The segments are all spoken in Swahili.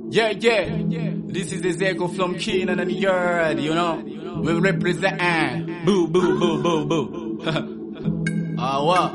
Yeah, yeah. This is Ezekiel from Keenan and Yard, you know. We represent. Boo, boo, boo, boo, boo. Ah, what?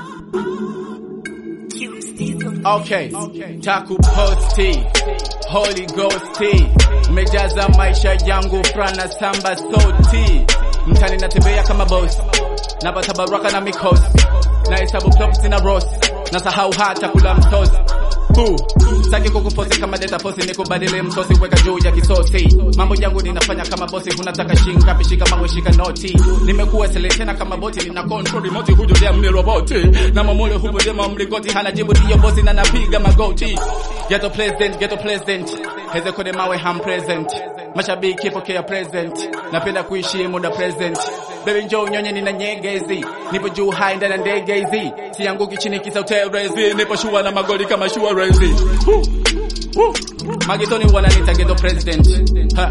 Okay. Taku posti. Holy Ghost tea. Mejaza maisha yangu frana samba soti. Mtani natembea kama boss. Napata baraka na mikosi. Na hesabu profits na ross. Nasahau hata kula mtosi. Boo. Saki kukufosi kama data posi nikubadili msosi weka juu ya kisosi. Mambo yangu ninafanya kama bosi unataka shinga pishika mango shika noti. Nimekuwa seletena kama boti nina control remote hujo dia mniroboti. Na mamule hubo dia mlingoti hana jibu ndiyo bosi na napiga magoti. Ghetto president, ghetto president. Heze kode mawe ham present. Mashabiki pokea present. Napenda kuishi muda present. Baby njoo nyonye nina nyegezi. Nipo juu high ndani ya ndege hizi. Sianguki chini kisa uterezi. Nipo shua na magoli kama shua rezi. Woo, woo. Magetoni wananiita ghetto president. Ha.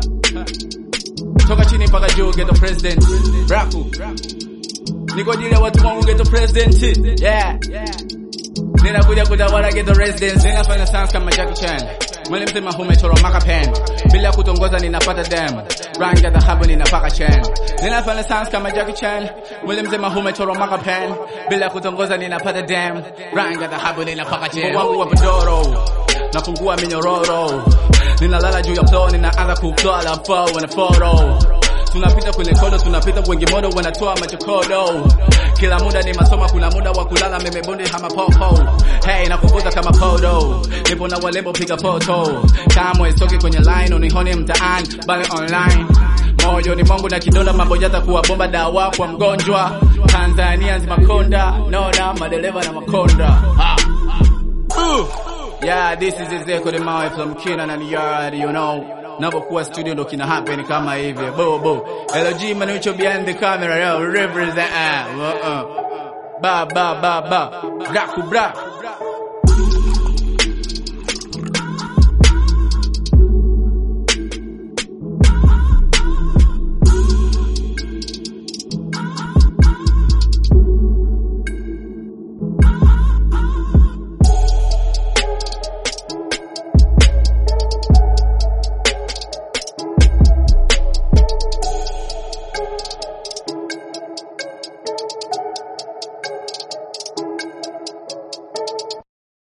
Toka chini mpaka juu ghetto president. Raku. Niko ajili ya watu wangu ghetto president. Yeah. Ninakuja kutawala ghetto residents. Ninafanya sounds kama Jackie Chan. Mwele mzima humechoromaka pen. Bila kutongoza ninapata dem. Rangi ya dhahabu ninapaka chen. Ninafanya sounds kama Jackie Chan. Mwele mzima humechoromaka pen. Bila kutongoza ninapata dem. Rangi ya dhahabu ninapaka chen. Wangu wa podoro. Nafungua minyororo. Ninalala juu ya floor ninaanza kutoa flow na photo. Tunapita kwenye kodo, tunapita wengi modo wanatoa machokodo. Kila muda ni masoma, kuna muda wa kulala, meme bonde hama popo. Hey, nakuvuta kama podo, nipo na walembo piga photo. Kamwe soki kwenye line, unihone mtaani, bali online. Moyo ni mongo na kidonda, mambo yata kuwa bomba, dawa kwa mgonjwa. Tanzania nzima konda, nona madereva na makonda. Ha. Uh. Yeah, this is Ezekiel the Mawe from Keenan and Yard, you know. Napokuwa studio ndo kina happen kama hivi. Bo bo. LG Manucho behind the camera, yo, represent. Uh, uh. Ba ba ba ba. Raku bra.